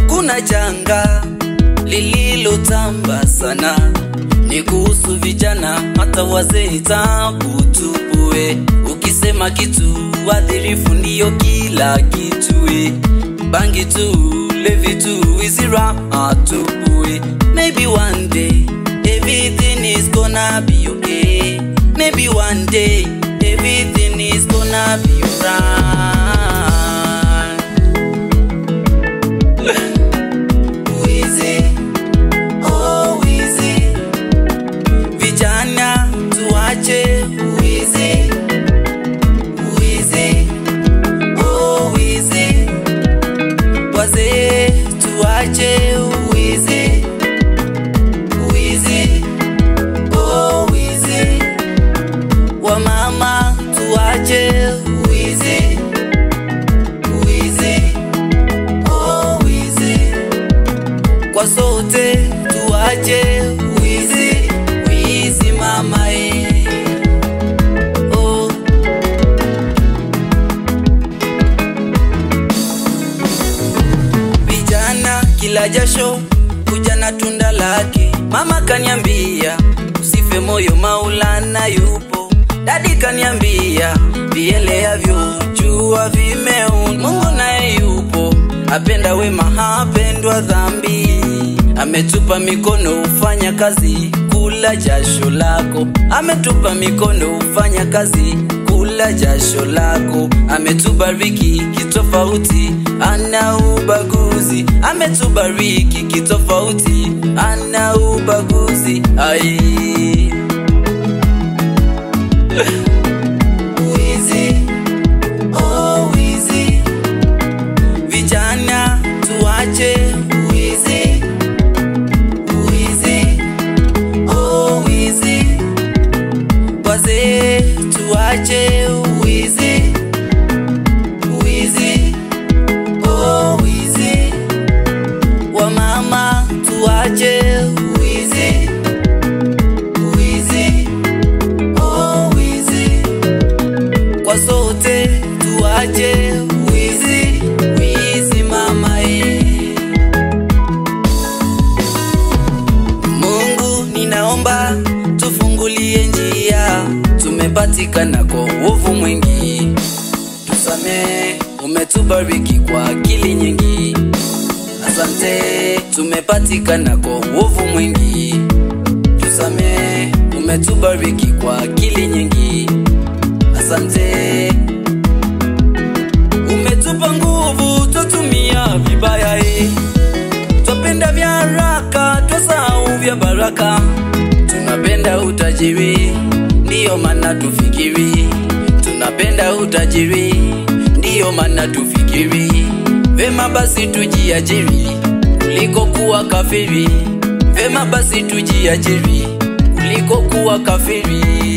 kuna janga lililotamba sana, ni kuhusu vijana hata wazee, tabu tupue. Ukisema kitu wadhirifu ndiyo kila kitu, eh. bangi tu, levi tu, izira atupue. Maybe one day everything is gonna be okay. Maybe one day everything is gonna be alright. Wizi, oh wizi, vijana tuache wizi, wizi, oh wizi, wazee tuache wizi, wizi, oh wizi, wamama tuache wizi, wizi, oh wizi kwa sote tuache wizi wizi mama e. Oh. Vijana kila jasho kuja na tunda lake. Mama kaniambia usife moyo, Maulana yupo. Dadi kaniambia vieleavyo jua vimeun. Mungu naye yupo, apenda wema, hapendwa dhambi. Ametupa mikono ufanya kazi, kula jasho lako. Ametupa mikono ufanya kazi, kula jasho lako. Ametubariki kitofauti, ana ubaguzi. Ametubariki kitofauti, ana ubaguzi. Ai. Wizi, oh wizi, vijana tuache wizi, wizi, oh wizi, wazee tuache wizi, wizi, oh wizi, wamama tuache wizi, wizi, oh wizi kwa sote tuache wizi wizi mama e. Mungu ninaomba tufungulie njia, tumepatikana kwa uovu mwingi, tusamee, umetubariki kwa akili nyingi. Asante, tumepatikana kwa uovu mwingi, tusamee, umetubariki kwa akili nyingi. Asante, umetupa nguvu, twatumia vibaya eh. Twapenda vya haraka, twasahau vya baraka. Tunapenda utajiri, ndiyo maana tufikiri. Tunapenda utajiri, ndiyo maana tufikiri. Vema basi tujiajiri kuliko kuwa kafiri. Vema basi tujiajiri kuliko kuwa kafiri.